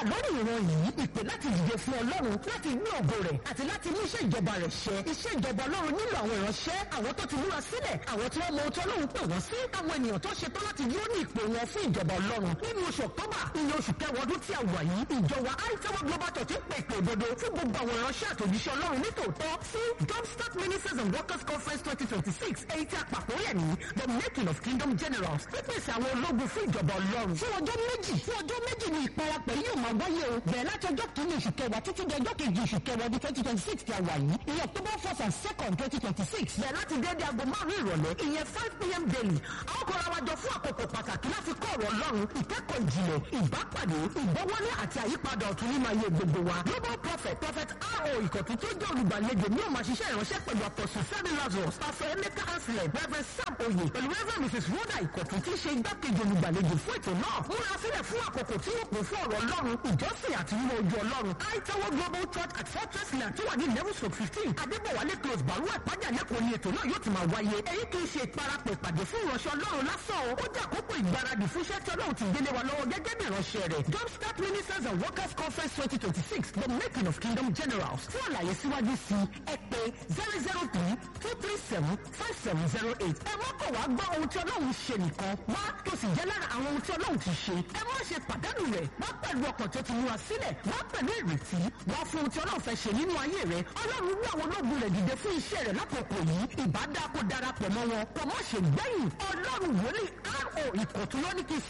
lórí ìran yìí ìpè láti dìde fún ọlọ́run láti gbé ògo rẹ̀ àti láti mú iṣẹ́ ìjọba rẹ̀ ṣẹ iṣẹ́ ìjọba ọlọ́run nílò àwọn ìránṣẹ́ àwọn tó ti múra sílẹ̀ àwọn tí wọ́n mọ ohun tí ọlọ́run pè wọ́n sí àwọn ènìyàn tó ṣetán láti dúró ní ìpè wọn fún ìjọba ọlọ́run nínú oṣù ọ̀tọ́bà iye oṣù kẹwàá ọdún tí a wà yìí ìjọba àìtẹ́wọ́ global church ń pè ìpè òdodo fún gbogbo àwọn ìránṣẹ́ àtòjíṣẹ́ ọlọ́run nítòótọ́ sí jumpstart ministers and workers conference twenty twenty six èyí tí a pàpọ̀ yẹ̀ ní the making of kingdom generals pípèsè àwọn ológun fún ìjọba ọlọ́run fún ọjọ́ méjì fún ọjọ́ méjì ni ìparapẹ̀ yóò máa wáyé o bẹ̀rẹ̀ láti ọjọ́ kìíní oṣù kẹwàá títí di ọjọ́ kejì oṣù kẹwàá ọdún twenty twenty six tí a wà yìí ìyẹn october first and second twenty twenty six bẹ̀rẹ̀ láti déédé aago márùn-ún ìrọ̀lẹ́ ìyẹn five pm daily àwọn kan ra wájọ fún àkókò pàtàkì láti kọ́ ọ̀rọ̀ ọlọ́run ìkẹ́kọ̀ọ́ ìjìnlẹ̀ ìbápàdé ìgbọ́wọ́lé àti àyípadà ọ̀tun nínú ayé gbogbo wa global prophet prophet ro ìkọ̀tún tó jẹ́ olùgbàlejò ní òun àṣìṣe ìránṣẹ́ pẹ̀lú apọ̀sùn fẹ́mi lazarus pastor emeka anselm reverend sam oye pẹ̀lú reverend mrs rhoda ìkọ̀tún tí í ṣe igbákejì olùgbàlejò fún ètò náà múra sílẹ̀ fún àkókò tí yóò kún fún ọ̀rọ̀ ọlọ́run ìjọsìn àti nínú ojú ọlọ́run aitawo global church at fortress land tó wà ní level stroke fifteen adébọ̀wálé close baru ẹ̀pájà lẹ́kọ̀ọ́ ni ètò náà yóò ti máa wáyé èyí kì í ṣe ìparapọ̀ ìpàdé fún ìránṣẹ́ ọlọ́run lásán o ó jẹ́ àkókò ìgbáradì fún iṣẹ́ tí ọlọ́run ti gbélé wa lọ́wọ́ gẹ́gẹ́ bí ìránṣẹ́ rẹ̀ jumpstart ministers and workers conference twenty twenty six the making of kingdom generals fún àlàyé síwájú sí ẹ pé zero zero three two three seven five seven zero eight ẹ má kọ̀ wá gbọ́ ohun tí ọlọ́run ṣe nìkan wá tó sì jẹ́ lára àwọn ohun tí ọlọ́run ti ṣe ẹ má ṣe pàdánù rẹ̀ wá pẹ̀lú ọkàn tó ti múra sílẹ̀ wá pẹ̀lú ìrètí wá fún ohun tí ọlọ́run fẹ́ ṣe nínú ayé rẹ̀ ọlọ́run wú àwọn ológun rẹ̀ dìde fún iṣẹ́ rẹ̀ lákòókò yìí ìbádá kó darapọ̀ mọ́ wọn kò má ṣe gbẹ̀yìn ọlọ́run wòlíì ro ìkọ̀tún lónìí kì í